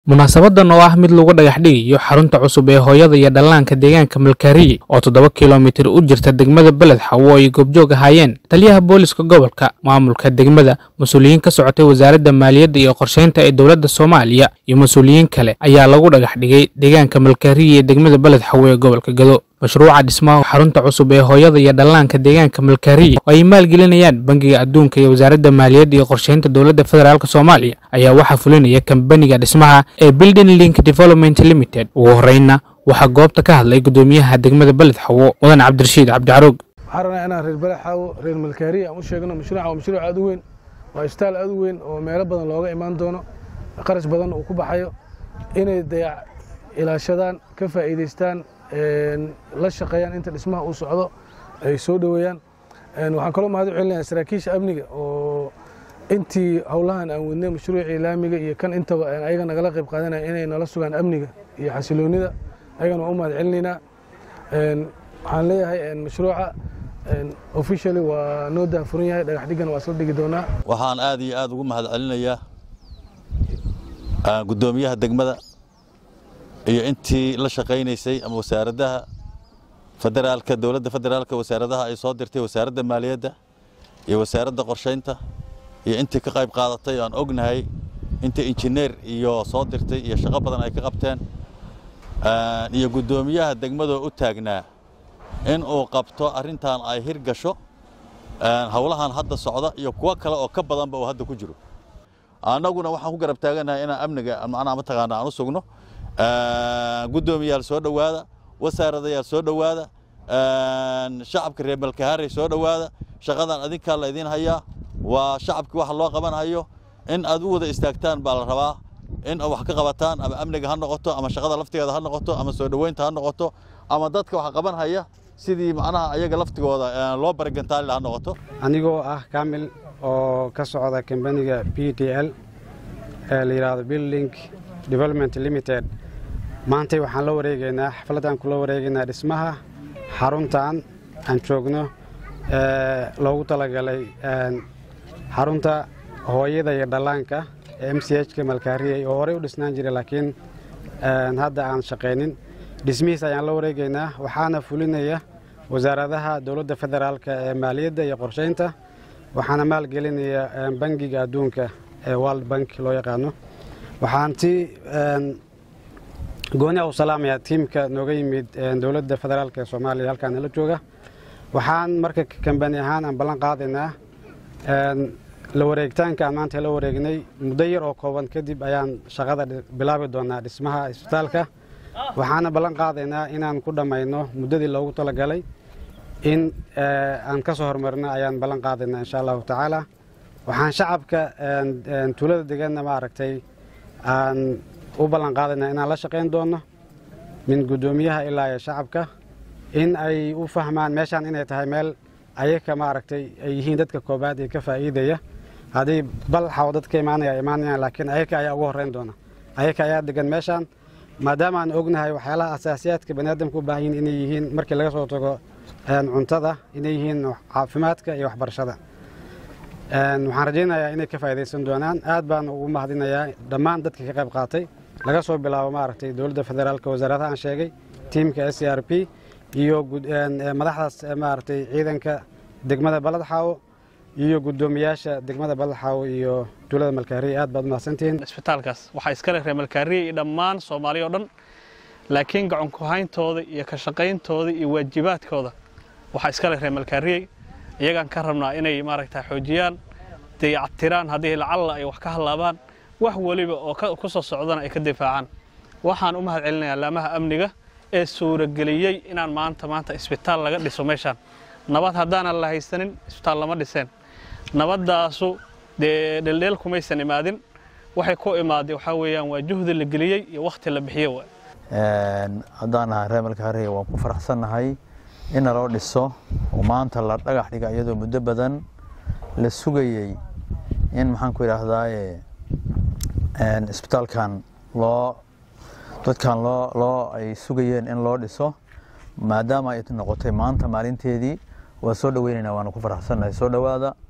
munaasabadan oo ah mid lagu dhagax dhigayo xarunta cusub ee hooyada iyo dhallaanka deegaanka malkaariye oo toddoba kilomitir u jirta degmada beled xawo ay goobjoog ahaayeen taliyaha booliska gobolka maamulka degmada mas-uuliyiin ka socotay wasaaradda maaliyadda iyo qorsheynta ee dowladda soomaaliya iyo mas-uuliyiin kale ayaa lagu dhagax dhigay deegaanka malkaariye ee degmada beled xawo ee gobolka gado mashruuca dhismaha xarunta cusub ee hooyada iyo dhallaanka deegaanka malkaariye oo ay maalgelinayaan bangiga adduunka iyo wasaaradda maaliyadda iyo qorsheynta dowladda federaalk soomaaliya ayaa waxaa fulinaya kambaniga dhismaha ee building link development limited ugu horreynna waxaa goobta ka hadlay guddoomiyaha degmada beled xawo mudan cabdirashiid cabdicaruug waxaan rabnaa inaan reer beled xawo reer malkaariye aan u sheegno mashruuca waa mashruuc aad u weyn waa ishtaal aad u weyn oo meelo badan looga imaan doono qarash badan uu ku baxayo inay dayac ilaashadaan ka faa'iidaystaan la shaqeeyaan inta dhismaha uu socdo ay soo dhoweeyaan waxaan kaloo mahad u celinayaa saraakiisha amniga oo intii howlahan aan wadnay mashruucii laamiga iyo kan intaba ayaga nagala qayb qaadanaya inay nala sugaan amniga iyo xasiloonida ayagana waan u mahad celinaynaa waxaan leeyahay mashruuca officially waa noo daahfuran yahay dhagax dhigana waa isla dhigi doonaa waxaan aad iyo aad ugu mahad celinayaa guddoomiyaha degmada iyo intii la shaqaynaysay ama wasaaradaha federaalka dowladda federaalka wasaaradaha ay soo dirtay wasaaradda maaliyadda iyo wasaaradda qorshaynta iyo intii ka qayb qaadatay aan ognahay intii injineer iyo soo dirtay iyo shaqo badan ay ka qabteen iyo guddoomiyaha degmadoo u taagnaa in uu qabto arrintan ay hirgasho howlahan hadda socda iyo kuwo kale oo ka badanba uu hadda ku jiro annaguna waxaan ku garab taaganahay inaan amniga macnaha mataqaana aan u sugno guddoomiyaal soo dhowaada wasaaradayaal soo dhowaada shacabka reer malkahaarey soo dhowaada shaqadan adinkaa la idiin hayaa waa shacabkii waxa loo qabanhayo in aad u wada istaagtaan baa la rabaa in wax ka qabataan ama amniga ha noqoto ama shaqada laftigeeda ha noqoto ama soo dhoweynta ha noqoto ama dadka wax qaban haya sidii macnaha ayaga laftigooda loo baragantaali ha noqoto anigoo ah kamil oo ka socda kambaniga b d l ee la yidhaahdo building development limited maantay waxaan la wareegaynaa xafladaan kula wareegaynaa dhismaha xaruntan aan joogno loogu talagalay xarunta hooyada iyo dhallaanka ee m c h ka malkaariyey oo horey u dhisnaan jiray laakiin hadda aan shaqaynin dhismihiis ayaan la wareegaynaa waxaana fulinaya wasaaradaha dowladda federaalka ee maaliyadda iyo qorshaynta waxaana maalgelinaya bangiga adduunka ee world bank loo yaqaano waxaan ti gooni u salaamayaa tiimka nooga yimid dowladda federaalk ee soomaaliya halkaan nala jooga waxaan marka kambani ahaan aan ballan qaadaynaa la wareegitaanka aan maanta la wareegnay muddo yar oo kooban kadib ayaan shaqada bilaabi doonaa dhismaha isbitaalka waxaana ballan qaadaynaa inaan ku dhammayno muddadii loogu talagalay in aan ka soo hormarno ayaan ballan qaadaynaa insha allahu tacaala waxaan shacabka tuulada deganna maaragtay aan u ballan qaadaynaa inaan la shaqayn doonno min guddoomiyaha ilaa iyo shacabka in ay u fahmaan meeshaan inay tahay meel ayaka maaragtay ay yihiin dadka koobaad ee ka faa'iidaya haddii balxaw dadka imaanaya imaanayaan laakiin ayaka ayaa ugu horreyn doona ayaka ayaa degan meeshaan maadaama aan ognahay waxyaalaha asaasiyaadka baniaadamka u baahan yihin inay yihiin markii laga soo tago cuntada inay yihiin caafimaadka iyo waxbarashada waxaan rajaynayaa inay ka faa'idaysan doonaan aad baan ugu mahadinayaa dhammaan dadka ka qayb qaatay laga soo bilaabo maaragtay dowladda federaalka wasaaradaha aan sheegay tiimka s c r p iyo madaxdaas maaragtay ciidanka degmada baladxaawo iyo guddoomiyaasha degmada baladxaawo iyo tuulada malkaariye aad baad umahadsantihiin isbitaalkaas waxaa iskale reer malkaariye iyo dhammaan soomaaliya o dhan laakiin gacan ku-hayntooda iyo ka shaqayntooda iyo waajibaadkooda waxaa iskale reer malkaariye iyagaan ka rabnaa inay maaragta xoojiyaan dayactiraan haddii lacalla ay wax ka hallaabaan wax weliba oo ku soo socdana ay ka difaacaan waxaan u mahad celinayaa laamaha amniga ee suurageliyey inaan maanta maanta isbitaal laga dhiso meeshaan nabad haddaanan la haysanin isbitaal lama dhiseen nabaddaasu dee dheeldheel kumaysan imaadin waxay ku imaaday waxaa weeyaan waa juhdi la geliyey iyo wakhti la bixiye wa haddaan ahaa reer malkaariya waan ku faraxsannahay in naloo dhiso oo maanta la dhagax dhiga iyadoo muddo badan la sugayey in maxaan ku idhaahdaaye isbitaalkan loo dadkan loo loo ay sugayeen in loo dhiso maadaama ay noqotay maanta maalinteedii waa soo dhoweynaynaa waana ku faraxsannahay soo dhowaada